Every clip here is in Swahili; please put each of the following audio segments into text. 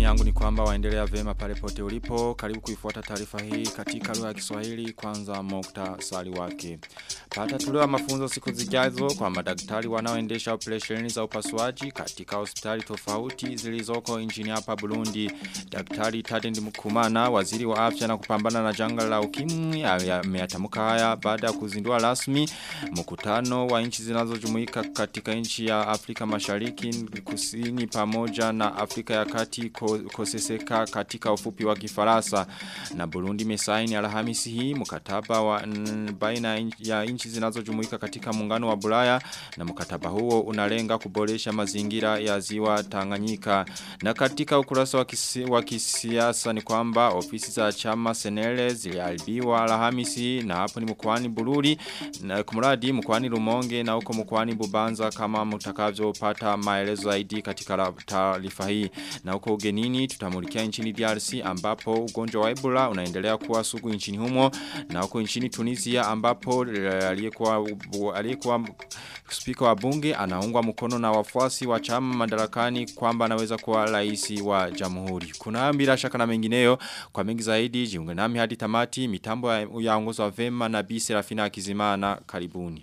yangu ni kwamba waendelea vema pale pote ulipo. Karibu kuifuata taarifa hii katika lugha ya Kiswahili kwanza muktasari wake. Pata tulewa mafunzo siku zijazo kwa madaktari wanaoendesha operesheni za upasuaji katika hospitali tofauti zilizoko nchini hapa Burundi. Daktari Tadend Mukumana, waziri wa afya na kupambana na janga la ukimwi, ameyatamka haya baada ya kuzindua rasmi mkutano wa nchi zinazojumuika katika nchi ya Afrika Mashariki kusini pamoja na Afrika ya Kati koseseka katika ufupi wa Kifaransa na Burundi mesaini Alhamisi hii mkataba wa baina ya nchi zinazojumuika katika muungano wa Bulaya na mkataba huo unalenga kuboresha mazingira ya ziwa Tanganyika na katika ukurasa wa, kisi, wa kisiasa ni kwamba ofisi za chama Senele zilialbiwa Alhamisi na hapo ni mkoani Bururi na kumradi mkoani Rumonge na huko mkoani Bubanza kama mtakavyopata maelezo zaidi katika taarifa hii na huko ugenini tutamulikia nchini DRC ambapo ugonjwa wa Ebola unaendelea kuwa sugu nchini humo na huko nchini Tunisia ambapo aliyekuwa aliyekuwa spika wa bunge anaungwa mkono na wafuasi wa chama madarakani kwamba anaweza kuwa rais wa jamhuri. Kuna bila shaka na mengineyo kwa mengi zaidi jiunge nami hadi tamati mitambo ya ongozo wa vema na Bi Serafina Akizimana karibuni.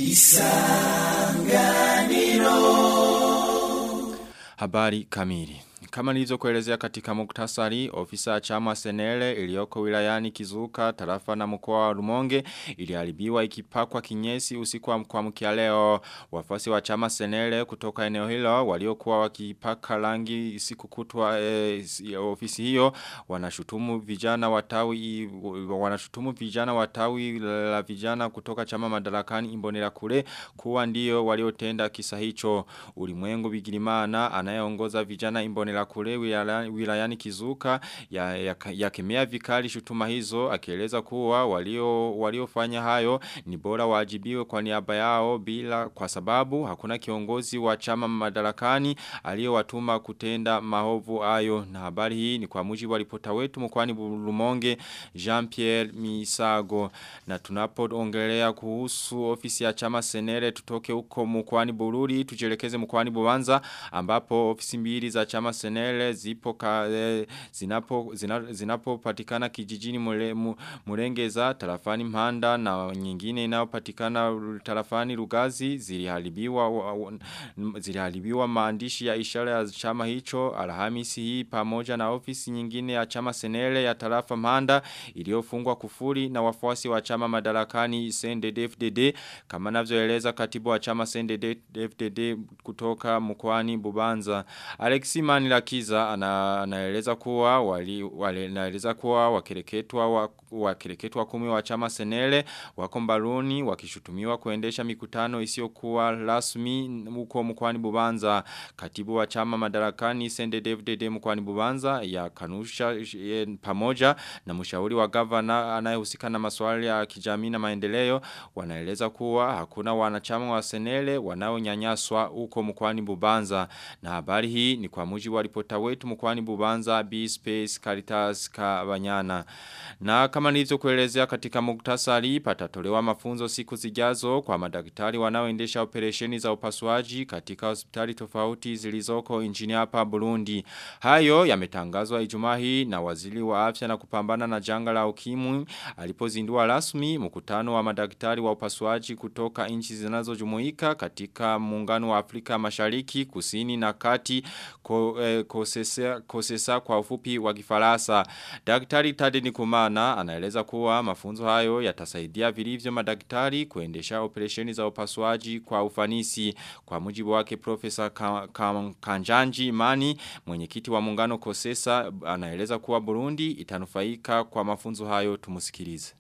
Isanganiro Habari kamili kama nilizokuelezea katika muktasari, ofisa chama Senele iliyoko wilayani Kizuka, tarafa na mkoa wa Rumonge iliharibiwa ikipakwa kinyesi usiku wa mkuamkia leo. Wafasi wa chama Senele kutoka eneo hilo waliokuwa wakipaka rangi siku kutwa e, ofisi hiyo wanashutumu vijana watawi wanashutumu vijana watawi la vijana kutoka chama madarakani Imbonera kule kuwa ndio waliotenda kisa hicho. Ulimwengu Bigirimana anayeongoza vijana Imbonera la kule wilayani kizuka ya, ya, ya kemea vikali shutuma hizo akieleza kuwa walio waliofanya hayo ni bora wajibiwe kwa niaba yao bila kwa sababu hakuna kiongozi wa chama madarakani aliyowatuma kutenda mahovu hayo na habari hii ni kwa mujibu wa ripota wetu mkwani Rumonge Jean-Pierre Misago na tunapoongelea kuhusu ofisi ya chama Senere tutoke huko mkwani Bururi tujelekeze mkwani Bubanza ambapo ofisi mbili za chama senele zipo ka, e, zinapo, zina, zinapo patikana kijijini mure, mu, murengeza tarafani mhanda na nyingine inayopatikana tarafani rugazi ziliharibiwa ziliharibiwa maandishi ya ishara ya chama hicho alhamisi hii pamoja na ofisi nyingine ya chama senele ya tarafa mhanda iliyofungwa kufuri na wafuasi wa chama madarakani CNDD-FDD kama navyoeleza katibu wa chama CNDD-FDD kutoka mkoani Bubanza Alexi Manilakiza ana, anaeleza kuwa wali, wali anaeleza kuwa wakireketwa wa, wakireketwa kumi wa chama Senele wako mbaroni wakishutumiwa kuendesha mikutano isiyokuwa rasmi huko mkoani Bubanza katibu wa chama madarakani Sende David mkoani Bubanza ya kanusha ye, pamoja na mshauri wa gavana anayehusika na masuala ya kijamii na maendeleo wanaeleza kuwa hakuna wanachama wa Senele wanaonyanyaswa huko mkoani Bubanza na habari hii ni kwa mujibu wa ripota wetu mkwani Bubanza B-Space Caritas Kabanyana. Na kama nilizokuelezea katika muktasari patatolewa mafunzo siku zijazo kwa madaktari wanaoendesha operesheni za upasuaji katika hospitali tofauti zilizoko nchini hapa Burundi. Hayo yametangazwa Ijumaa hii na waziri wa afya na kupambana na janga la ukimwi alipozindua rasmi mkutano wa madaktari wa upasuaji kutoka nchi zinazojumuika katika muungano wa Afrika Mashariki, Kusini na Kati ko, eh, kosesa, kosesa kwa ufupi wa kifarasa. Daktari Tadeni Kumana anaeleza kuwa mafunzo hayo yatasaidia vilivyo madaktari kuendesha operesheni za upasuaji kwa ufanisi. Kwa mujibu wake Profesa Ka, Ka, Kanjanji Imani, mwenyekiti wa muungano kosesa, anaeleza kuwa Burundi itanufaika kwa mafunzo hayo tumusikilize.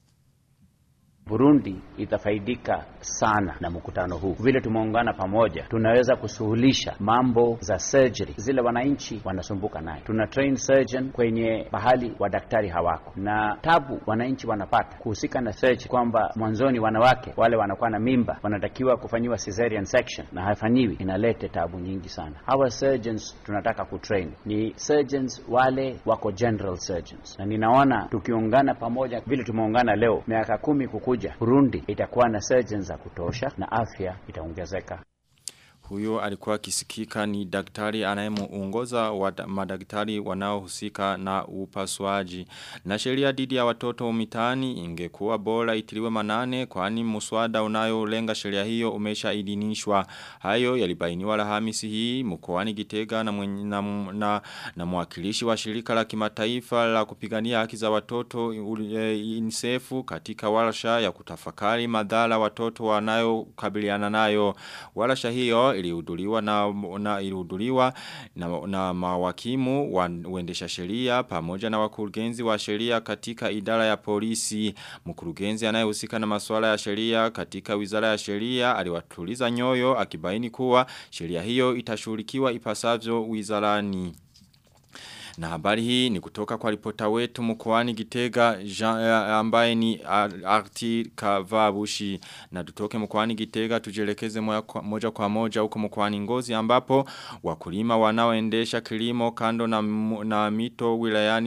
Burundi itafaidika sana na mkutano huu. Vile tumeungana pamoja, tunaweza kusuluhisha mambo za surgery zile wananchi wanasumbuka nayo. Tuna train surgeon kwenye pahali wadaktari hawako, na tabu wananchi wanapata kuhusika na surgery, kwamba mwanzoni wanawake wale wanakuwa na mimba wanatakiwa kufanyiwa cesarean section na hafanyiwi, inalete tabu nyingi sana. Hawa surgeons tunataka kutrain ni surgeons wale wako general surgeons, na ninaona tukiungana pamoja vile tumeungana leo, miaka kumi kuku kuja Burundi itakuwa na surgeons za kutosha na afya itaongezeka. Huyo alikuwa kisikika ni daktari anayemuongoza wa madaktari wanaohusika na upasuaji. Na sheria dhidi ya watoto mitaani ingekuwa bora itiliwe manane kwani muswada unayolenga sheria hiyo umeshaidhinishwa. Hayo yalibainiwa Alhamisi hii mkoani Gitega na, mwenye, na, na, na mwakilishi wa shirika la kimataifa la kupigania haki za watoto UNICEF katika warsha ya kutafakari madhara watoto wanayokabiliana nayo. Warsha hiyo ilihuduliwa na, na ilihuduliwa na, na mawakimu wa uendesha sheria pamoja na wakurugenzi wa sheria katika idara ya polisi. Mkurugenzi anayehusika na masuala ya sheria katika wizara ya sheria aliwatuliza nyoyo akibaini kuwa sheria hiyo itashughulikiwa ipasavyo wizarani. Na habari hii ni kutoka kwa ripota wetu mkoani Gitega Jean, ambaye ni Arti Kavabushi na tutoke mkoani Gitega tujelekeze moja kwa moja huko mkoani Ngozi ambapo wakulima wanaoendesha kilimo kando na, na mito wilayani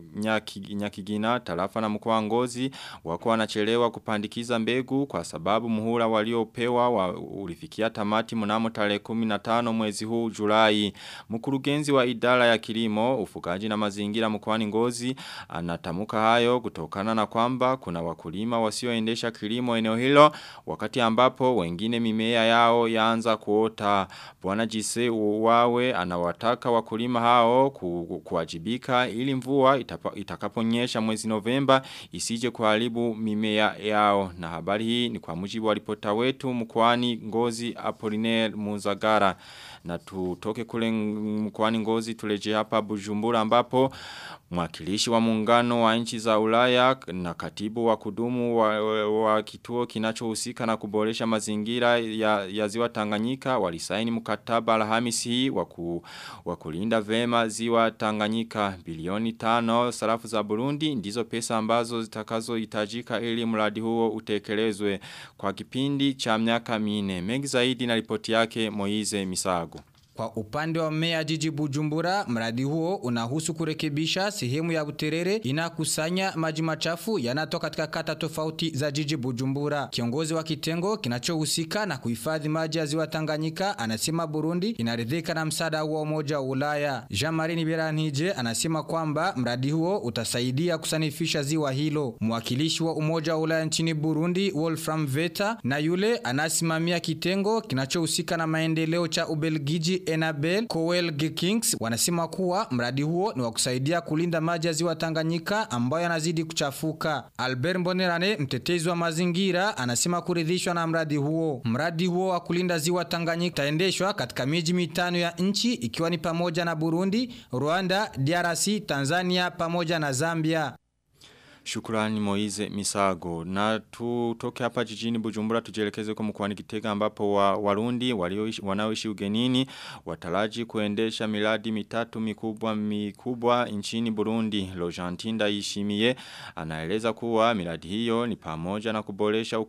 Nyakigina nya, nya tarafa na mkoa Ngozi wako wanachelewa kupandikiza mbegu kwa sababu muhula waliopewa wa ulifikia tamati mnamo tarehe 15 mwezi huu Julai mkurugenzi wa idara ya kilimo ufugaji na mazingira mkoani Ngozi anatamuka hayo kutokana na kwamba kuna wakulima wasioendesha kilimo eneo hilo wakati ambapo wengine mimea yao yaanza kuota bwana Jise wawe anawataka wakulima hao ku, kuwajibika ili mvua itapa, itakaponyesha mwezi Novemba isije kuharibu mimea yao na habari hii ni kwa mujibu wa ripota wetu mkoani Ngozi Apollinaire Muzagara na tutoke kule mkoani Ngozi tuleje hapa Bujumbura ambapo mwakilishi wa muungano wa nchi za Ulaya na katibu wa kudumu wa, wa, wa kituo kinachohusika na kuboresha mazingira ya, ya ziwa Tanganyika walisaini mkataba Alhamisi hii waku, wa kulinda vema ziwa Tanganyika bilioni tano sarafu za Burundi ndizo pesa ambazo zitakazohitajika ili mradi huo utekelezwe kwa kipindi cha miaka mine mengi zaidi na ripoti yake Moize Misago Kwa upande wa meya jiji Bujumbura, mradi huo unahusu kurekebisha sehemu ya Buterere inakusanya maji machafu yanatoka katika kata tofauti za jiji Bujumbura. Kiongozi wa kitengo kinachohusika na kuhifadhi maji ya ziwa Tanganyika anasema Burundi inaridhika na msaada wa Umoja wa Ulaya. Jean-Marie Niberanije anasema kwamba mradi huo utasaidia kusanifisha ziwa hilo. Mwakilishi wa Umoja wa Ulaya nchini Burundi, Wolfram Veta, na yule anasimamia kitengo kinachohusika na maendeleo cha Ubelgiji Enabel Cowell Kings wanasema kuwa mradi huo ni wa kusaidia kulinda maji ya ziwa Tanganyika ambayo yanazidi kuchafuka. Albert Mbonerane, mtetezi wa mazingira, anasema kuridhishwa na mradi huo. Mradi huo wa kulinda ziwa Tanganyika utaendeshwa katika miji mitano ya nchi ikiwa ni pamoja na Burundi, Rwanda, DRC, Tanzania pamoja na Zambia. Shukurani Moize Misago. Na tutoke hapa jijini Bujumbura tujelekeze kwa mkwani Gitega ambapo wa, Warundi walioishi wanaoishi ugenini wataraji kuendesha miradi mitatu mikubwa mikubwa nchini Burundi. Lojantinda Ishimie anaeleza kuwa miradi hiyo ni pamoja na kuboresha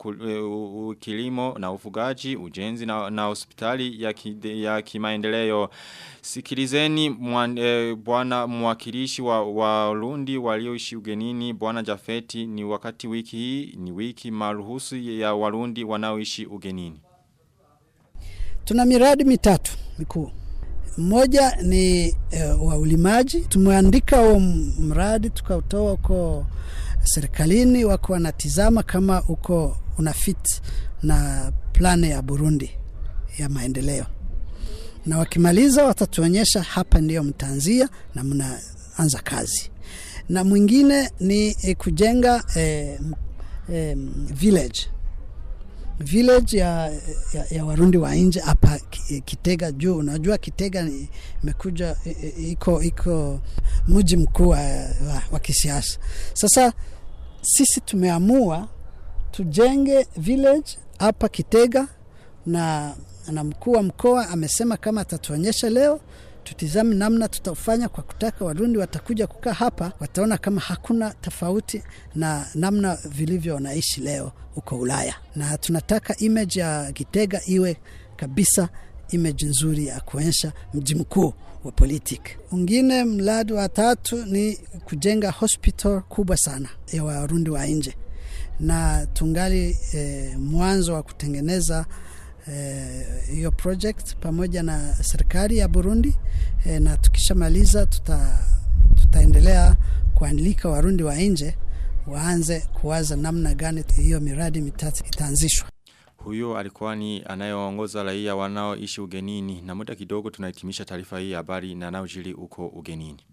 kilimo na ufugaji, ujenzi na, na hospitali ya, ki, ya kimaendeleo. Sikilizeni mwan, e, bwana mwakilishi wa Warundi walioishi ugenini bwana Jafeti ni wakati wiki hii ni wiki maruhusu ya Warundi wanaoishi ugenini. Tuna miradi mitatu mikuu. Mmoja ni uh, wa ulimaji. Tumeandika huo mradi tukautoa uko serikalini, wako wanatizama kama uko unafit na plani ya Burundi ya maendeleo, na wakimaliza watatuonyesha hapa ndiyo mtaanzia na mnaanza kazi na mwingine ni eh, kujenga eh, eh, village village ya, ya, ya Warundi wa nje hapa Kitega juu. Unajua Kitega imekuja iko iko mji mkuu wa, wa, wa kisiasa. Sasa sisi tumeamua tujenge village hapa Kitega na, na mkuu wa mkoa amesema kama atatuonyesha leo tutizame namna tutafanya kwa kutaka Warundi watakuja kukaa hapa, wataona kama hakuna tofauti na namna vilivyo wanaishi leo huko Ulaya, na tunataka image ya Gitega iwe kabisa image nzuri ya kuonyesha mji mkuu wa politik. Ungine mradi wa tatu ni kujenga hospital kubwa sana ya Warundi wa nje, na tungali eh, mwanzo wa kutengeneza hiyo project pamoja na serikali ya Burundi e, na tukishamaliza tuta, tutaendelea kuandika Warundi wa nje waanze kuwaza namna gani hiyo miradi mitatu itaanzishwa. Huyo alikuwa ni anayeongoza raia wanaoishi ugenini na muda kidogo tunahitimisha taarifa hii habari na naojili uko ugenini.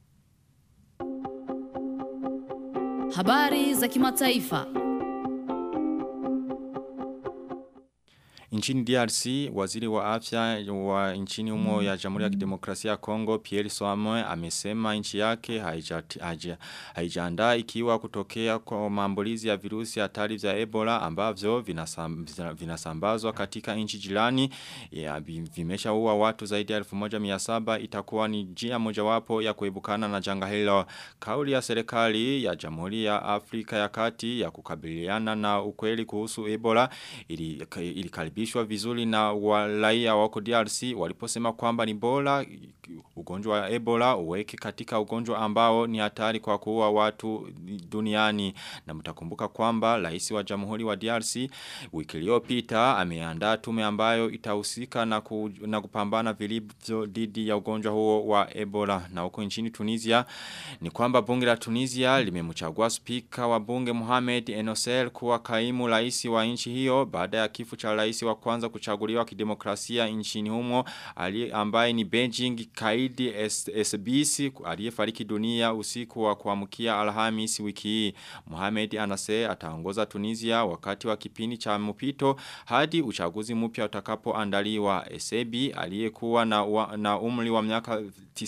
Habari za kimataifa. Nchini DRC, waziri wa afya wa nchini humo ya Jamhuri ya Kidemokrasia ya Kongo, Pierre Soamoe, amesema nchi yake haijaandaa ikiwa kutokea kwa maambulizi ya virusi hatari vya Ebola ambavyo vinasam, vinasambazwa katika nchi jirani. Ya, vimeshaua watu zaidi ya 1700 itakuwa ni njia mojawapo ya kuebukana na janga hilo. Kauli ya serikali ya Jamhuri ya Afrika ya Kati ya kukabiliana na ukweli kuhusu Ebola ili, ili kukaribishwa vizuri na walaia wako DRC waliposema kwamba ni bora ugonjwa wa Ebola uweke katika ugonjwa ambao ni hatari kwa kuua watu duniani na mtakumbuka kwamba rais wa Jamhuri wa DRC wiki iliyopita ameandaa tume ambayo itahusika na, ku, na kupambana vilivyo dhidi ya ugonjwa huo wa Ebola na huko nchini Tunisia ni kwamba bunge la Tunisia limemchagua spika wa bunge Mohamed Enosel kuwa kaimu rais wa nchi hiyo baada ya kifo cha rais wa kwanza kuchaguliwa kidemokrasia nchini humo ali ambaye ni Beijing Kaidi SBC aliyefariki dunia usiku wa kuamkia Alhamis wiki hii. Mohamed Anase ataongoza Tunisia wakati wa kipindi cha mpito hadi uchaguzi mpya utakapoandaliwa. Esebi aliyekuwa na, wa, na umri wa miaka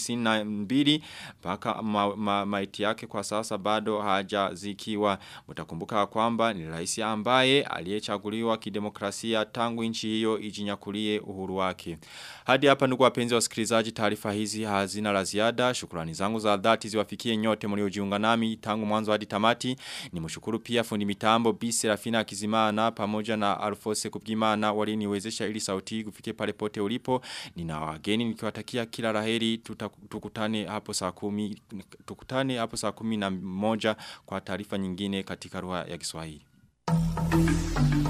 92 mpaka ma, ma, maiti yake kwa sasa bado hajazikiwa. Mtakumbuka kwamba ni rais ambaye aliyechaguliwa kidemokrasia tangu nchi hiyo ijinyakulie uhuru wake. Hadi hapa ndugu wapenzi wasikilizaji taarifa hizi hazina la ziada. Shukrani zangu za dhati ziwafikie nyote mliojiunga nami tangu mwanzo hadi tamati. Nimshukuru pia fundi mitambo Bi Serafina Kizimana pamoja na Alfose Kubgimana waliniwezesha ili sauti kufike pale pote ulipo. Nina wageni nikiwatakia kila laheri tukutane hapo saa kumi tukutane hapo saa kumi na moja kwa taarifa nyingine katika lugha ya Kiswahili.